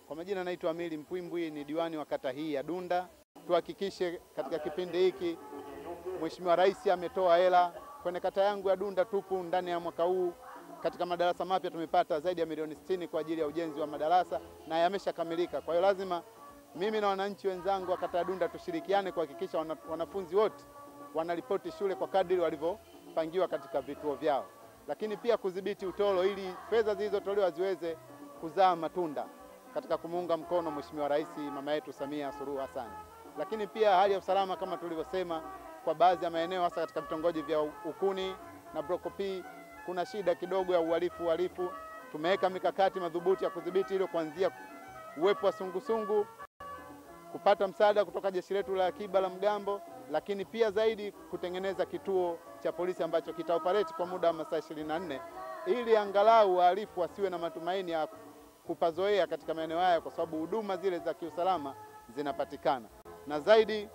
Kwa majina naitwa Amili Mpwimbwi, ni diwani wa kata hii ya Dunda. Tuhakikishe katika kipindi hiki Mheshimiwa Rais ametoa hela kwenye kata yangu ya Dunda. Tupu ndani ya mwaka huu katika madarasa mapya tumepata zaidi ya milioni sitini kwa ajili ya ujenzi wa madarasa na yameshakamilika. Kwa hiyo lazima mimi na wananchi wenzangu wa kata ya Dunda tushirikiane kuhakikisha wana, wanafunzi wote wanaripoti shule kwa kadri walivyopangiwa katika vituo vyao, lakini pia kudhibiti utoro ili fedha zilizotolewa ziweze kuzaa matunda katika kumuunga mkono Mheshimiwa Rais mama yetu Samia Suluhu Hassan. Lakini pia hali ya usalama kama tulivyosema, kwa baadhi ya maeneo hasa katika vitongoji vya Ukuni na Broko P kuna shida kidogo ya uhalifu uhalifu. Tumeweka mikakati madhubuti ya kudhibiti hilo, kuanzia uwepo wa sungusungu, kupata msaada kutoka jeshi letu la akiba la mgambo, lakini pia zaidi kutengeneza kituo cha polisi ambacho kitaoperate kwa muda wa masaa 24 ili angalau wahalifu wasiwe na matumaini ya kupazoea katika maeneo haya, kwa sababu huduma zile za kiusalama zinapatikana. Na zaidi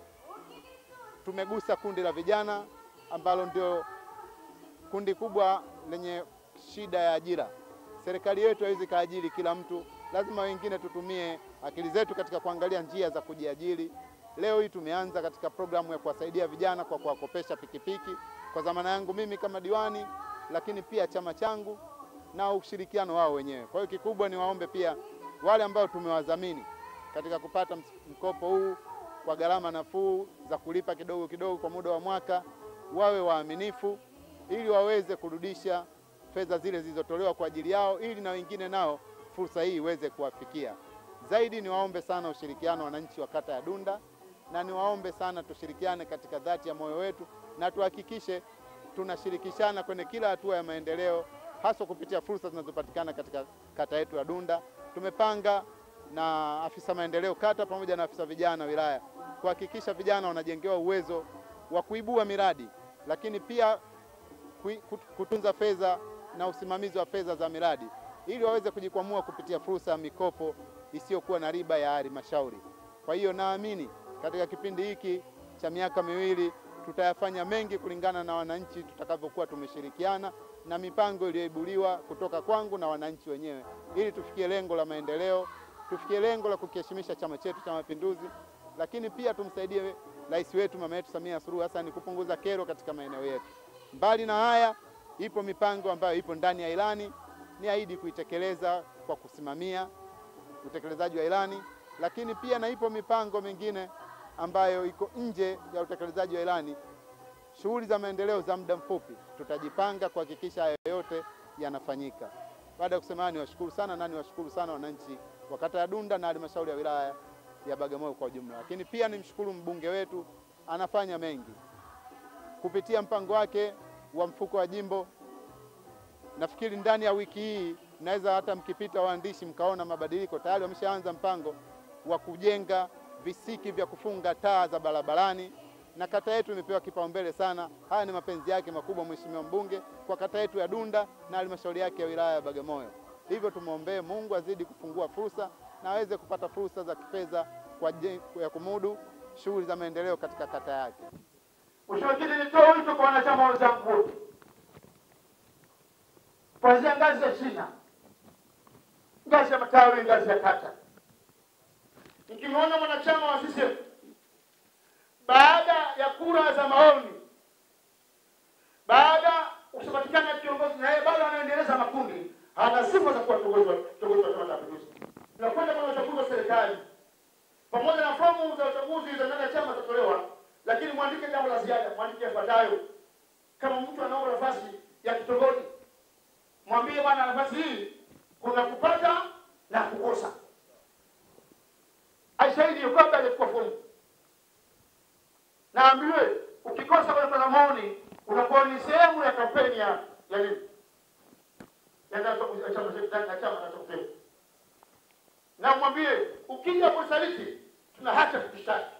tumegusa kundi la vijana ambalo ndio kundi kubwa lenye shida ya ajira. Serikali yetu haiwezi kaajiri kila mtu, lazima wengine tutumie akili zetu katika kuangalia njia za kujiajiri. Leo hii tumeanza katika programu ya kuwasaidia vijana kwa kuwakopesha pikipiki kwa dhamana yangu mimi kama diwani, lakini pia chama changu na ushirikiano wao wenyewe. Kwa hiyo kikubwa ni waombe pia wale ambao tumewadhamini katika kupata mkopo huu kwa gharama nafuu za kulipa kidogo kidogo kwa muda wa mwaka, wawe waaminifu ili waweze kurudisha fedha zile zilizotolewa kwa ajili yao, ili na wengine nao fursa hii iweze kuwafikia. Zaidi niwaombe sana ushirikiano wananchi wa kata ya Dunda, na niwaombe sana tushirikiane katika dhati ya moyo wetu na tuhakikishe tunashirikishana kwenye kila hatua ya maendeleo, haswa kupitia fursa zinazopatikana katika kata yetu ya Dunda. Tumepanga na afisa maendeleo kata pamoja na afisa vijana wilaya kuhakikisha vijana wanajengewa uwezo wa kuibua miradi, lakini pia kutunza fedha na usimamizi wa fedha za miradi ili waweze kujikwamua kupitia fursa ya mikopo isiyokuwa na riba ya halmashauri. Kwa hiyo naamini katika kipindi hiki cha miaka miwili tutayafanya mengi kulingana na wananchi tutakavyokuwa tumeshirikiana na mipango iliyoibuliwa kutoka kwangu na wananchi wenyewe, ili tufikie lengo la maendeleo, tufikie lengo la kukiheshimisha chama chetu cha Mapinduzi, lakini pia tumsaidie rais wetu mama yetu Samia Suluhu Hassan kupunguza kero katika maeneo yetu. Mbali na haya, ipo mipango ambayo ipo ndani ya ilani, ni ahidi kuitekeleza kwa kusimamia utekelezaji wa ilani, lakini pia na ipo mipango mingine ambayo iko nje ya utekelezaji wa ilani, shughuli za maendeleo za muda mfupi. Tutajipanga kuhakikisha haya yote yanafanyika. Baada ya kusema, niwashukuru sana na niwashukuru sana wananchi wa kata ya Dunda na halmashauri ya wilaya ya Bagamoyo kwa ujumla, lakini pia nimshukuru mbunge wetu, anafanya mengi kupitia mpango wake wa mfuko wa jimbo. Nafikiri ndani ya wiki hii naweza hata mkipita waandishi mkaona mabadiliko tayari. Wameshaanza mpango wa kujenga visiki vya kufunga taa za barabarani, na kata yetu imepewa kipaumbele sana. Haya ni mapenzi yake makubwa Mheshimiwa mbunge kwa kata yetu ya Dunda na halmashauri yake ya wilaya ya Bagamoyo. Hivyo tumwombee Mungu azidi kufungua fursa na aweze kupata fursa za kifedha kwa ya kumudu shughuli za maendeleo katika kata yake. Mheshimiwa Kiti, nitoe wito kwa wanachama wenzangu wote kuanzia ngazi ya shina, ngazi ya matawi, ngazi ya kata. Nikimwona mwanachama wa CCM baada ya kura za maoni, baada kusipatikana kiongozi na yeye bado anaendeleza makundi, hana sifa za kuwa kiongozi wa Chama cha Mapinduzi, tunakwenda kwenye uchaguzi wa serikali, pamoja na fomu za uchaguzi za ndani ya chama zitatolewa lakini mwandike jambo la ziada, mwandike yafuatayo. Kama mtu anaomba nafasi ya kitongoji, mwambie bwana, nafasi hii kuna kupata na kukosa. Aishahidi hiyo kabla hajachukua fomu, naambiwe ukikosa kwenye kura maoni unakuwa ni sehemu ya kampeni ya ya nini ya chama chama na mwambie ukija kusaliti tuna haki ya kukushtaki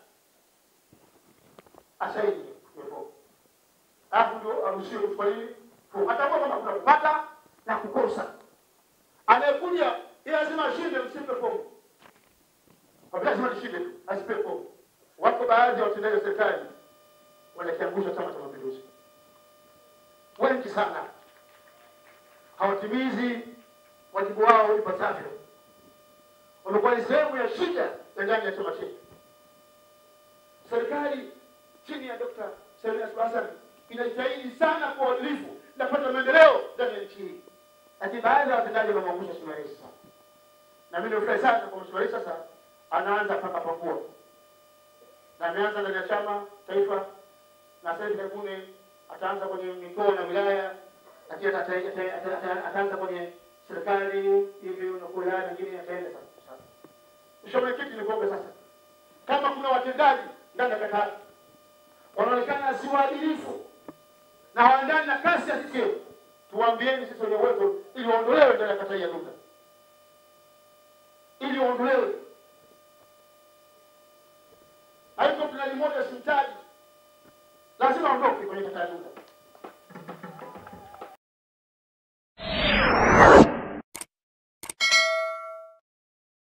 asaidi alafu ndio aruhusiwe kufanya nini, atambua kwamba kuna kupata na kukosa. Anayekuja ili lazima ashinde, msimpe fomu, lazima nishinde tu, asipe fomu. Wako baadhi ya watendaji wa serikali wanakiangusha Chama cha Mapinduzi, wengi sana hawatimizi wajibu wao ipasavyo, wamekuwa ambayo ni sehemu ya shida ya ndani ya chama chetu. Serikali chini ya Dr. Samia Suluhu Hassan inajitahidi sana kwa uadilifu na kupata maendeleo ndani ya nchi hii, lakini baadhi ya watendaji wamemwangusha Mheshimiwa Rais sana, na mimi nimefurahi sana kwa Mheshimiwa Rais sasa anaanza paka pakua na ameanza ndani ya chama taifa, na sasa hivi karibuni ataanza kwenye mikoa na wilaya, lakini ata- ata- ata- ata- ata- ataanza kwenye serikali hivi na kwa wilaya nyingine ataenda sasa. Mheshimiwa Mwenyekiti, nikuombe sasa, kama kuna watendaji ndani ya kata hii wanaonekana si waadilifu na hawaendani na kasi ya CCM, tuwaambieni sisi wenye uwezo ili waondolewe ndani ya kata hii ya Dunda, ili waondolewe